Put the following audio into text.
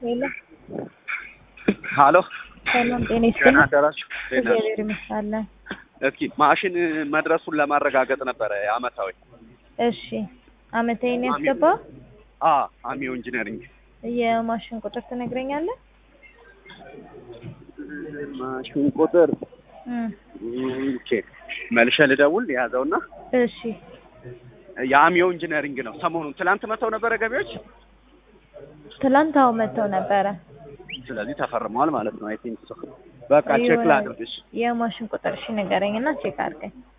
ሄሎ ሀሎ ሰላም ጤና ደህና ይስጥልኝ። አደራችሁ? እንዴት ናችሁ? እግዚአብሔር ይመስገን። እስኪ ማሽን መድረሱን ለማረጋገጥ ነበረ አመታዊ እሺ አመታዊ ነው ያስገባው? አ አሚዮ ኢንጂነሪንግ የማሽን ቁጥር ትነግረኛለህ? ማሽን ቁጥር እም፣ ኦኬ መልሼ ልደውል የያዘውና እሺ የአሚዮ ኢንጂነሪንግ ነው። ሰሞኑን ትላንት መተው ነበረ ገቢዎች፣ ትላንት አዎ መጥተው ነበረ። ስለዚህ ተፈርመዋል ማለት ነው። አይ ቲንክ ሶ በቃ ቼክ የሆነ- ላድርግሽ። የማሽን ቁጥር እሺ ንገረኝና ቼክ አድርገኝ።